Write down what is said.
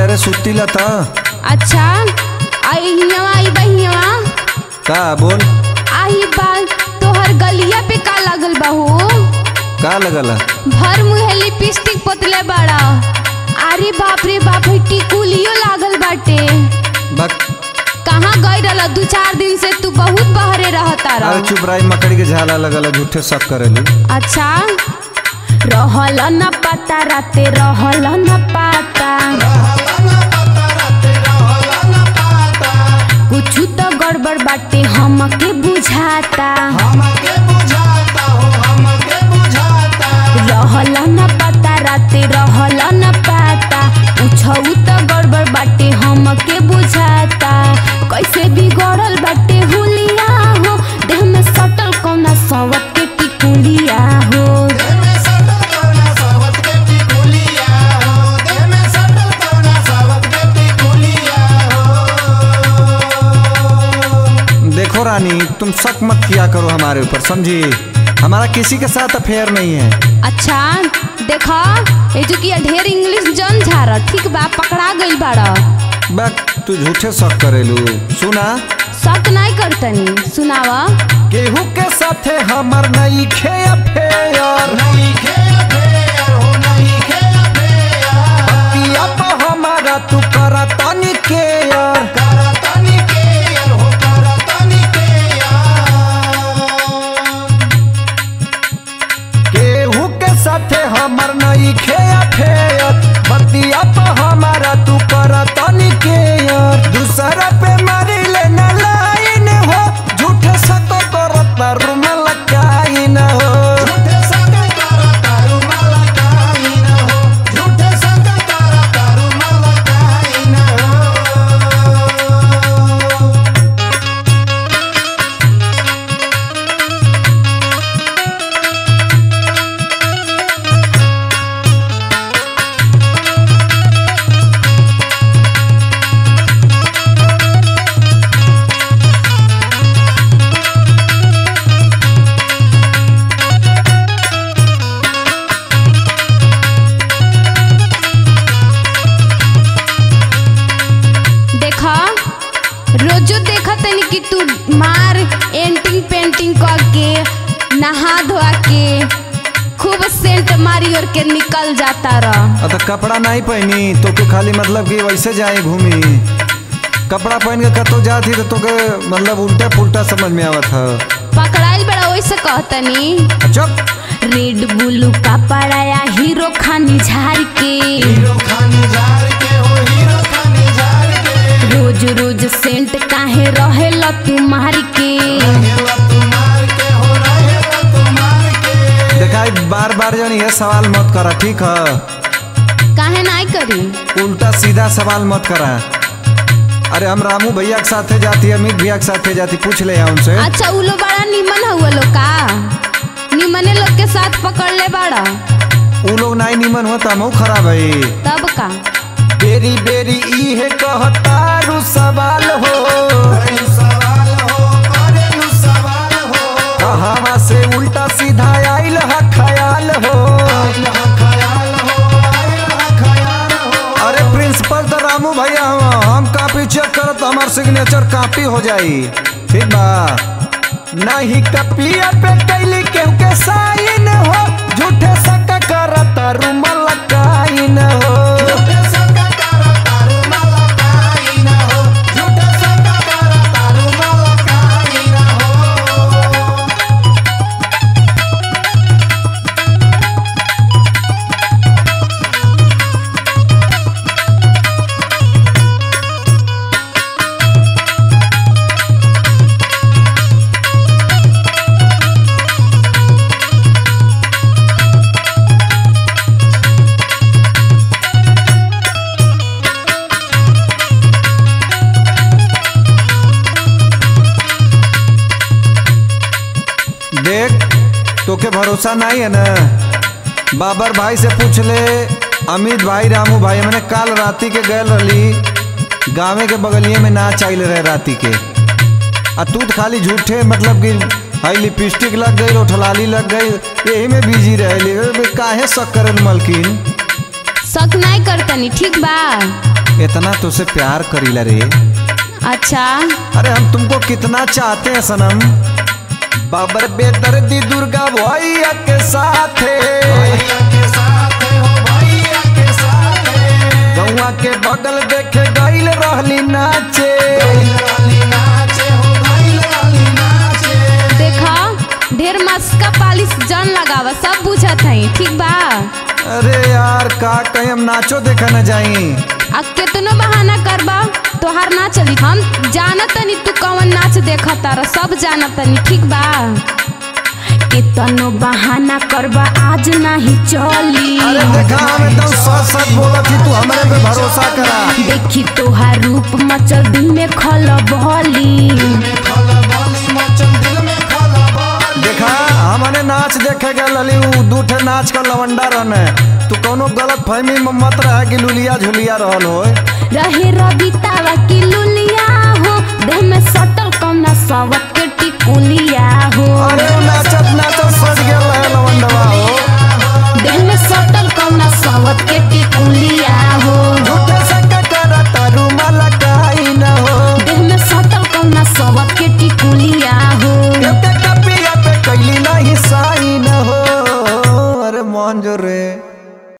ले रे सुती ला त अच्छा आई हियवा आई बहियवा का बोल आई बात तोहर गलिया पे का लगल बाहू का लगला भर मुहे लिपस्टिक पोतले बाड़ा अरे बाप रे बाप है टिकुलियो लागल बाटे बक कहाँ गई रहल दू चार दिन से तू बहुत बहरे रहता अरे रह चुप रही मकड़ी के झाला लगला झूठे शक करेली अच्छा रहल न पता राते रहल न पता कुछ तो गड़बड़ बाटे हमके बुझाता रहल न पता राते रहल न पता पूछऊ तो गड़बड़ बाटे हमके बुझाता कैसे बिगड़ल बाटे हुलिया हो देह में सटल कौना सवत के टिकुलिया हो देखो रानी तुम शक मत किया करो हमारे ऊपर समझी हमारा किसी के साथ अफेयर नहीं है अच्छा देखा ये जो कि ढेर इंग्लिश जन झारा ठीक बा पकड़ा गई बाड़ा बक तू झूठे शक करेलू सुना शक नहीं करतनी सुनावा केहू के साथे हमर नहीं खे अफेयर बतिया पे हमारा तू करा तनी केयर केहू के साथे हमर नहीं खे अफेयर बतिया पे हमारा तू करा तनी केयर दूसरा पे मारी लेना लाइन हो झूठे सको करता रुमल काइन हो देखा रोजो देखा तनी कि तू मार एंटिंग पेंटिंग करके नहा धोआ के खूब सेंट मारी और के निकल जाता रह अब तो कपड़ा नहीं पहनी तो के खाली मतलब कि वैसे जाए घूमी कपड़ा पहन के कतो जाती तो तोके मतलब उल्टा पुल्टा समझ में आवत है पकड़ाइल बड़ा वैसे कहतनी चुप रेड ब्लू का पड़ाया हीरो खानी झाड़ के रोज रोज सेंट काहे रहेला तू मार के देखा बार बार जन ये सवाल मत करा ठीक है काहे नहीं करी उल्टा सीधा सवाल मत करा अरे हम रामू भैया के साथे जाती अमित भैया के साथे जाती पूछ ले यहाँ उनसे अच्छा उ लोग बड़ा निमन हुआ लोग का निमने लोग के साथ पकड़ ले बड़ा उ लोग नहीं निमन होता हम खराब है तब का बेरी बेरी इहे कहतारू सवाल हो कहावा से उल्टा सीधा आइल ह ख्याल हो अरे प्रिंसिपल तो रामू भैया हम हम कापी चेक करत तो हमार सिग्नेचर कापी हो जाई ठीक बा नहीं कपिया पे कैली केहू के साइन हो झूठे सक करत रुमल काइन हो देख तोके भरोसा नहीं है ना बाबर भाई से पूछ ले अमित भाई रामू भाई मैंने काल राती के गए रही गाँवे के बगलिए में नाच आइल रहे राती के आ तू तो खाली झूठे मतलब कि हाई लिपस्टिक लग गई रोठलाली लग गई यही में बिजी रहे काहे शक करल मलकिन शक नहीं करतनी ठीक बा इतना तुझसे प्यार करीला रे अच्छा अरे हम तुमको कितना चाहते हैं सनम बाबर बेदर्दी दुर्गा भैया के साथ गौवा के बगल देखे गईल रहली नाचे देखा ढेर मस्का पालिश जन लगावा सब बुझत है ठीक बा अरे यार का कहीं हम नाचो देखा न जाई आ केतनो बहाना करबा तोहार ना चली हम जानत तनी तू कौन नाच देखा तारा सब जानत तनी ठीक बा केतनो बहाना करबा आज नहीं चली अरे देखा हम एकदम सच सच बोला थी तू हमारे पे भरोसा करा देखी तोहार रूप मचल दिल में खल बहली देखा हमने नाच देखे गए लली उ दूठे नाच का लवंडा रहने तू कोनो गलत फहमी में मत रह कि लुलिया झुलिया रहल हो रहे रबितावा की लुलिया हो देह में सटल कौना सवत के टिकुलिया हो अरे उ नाचत ना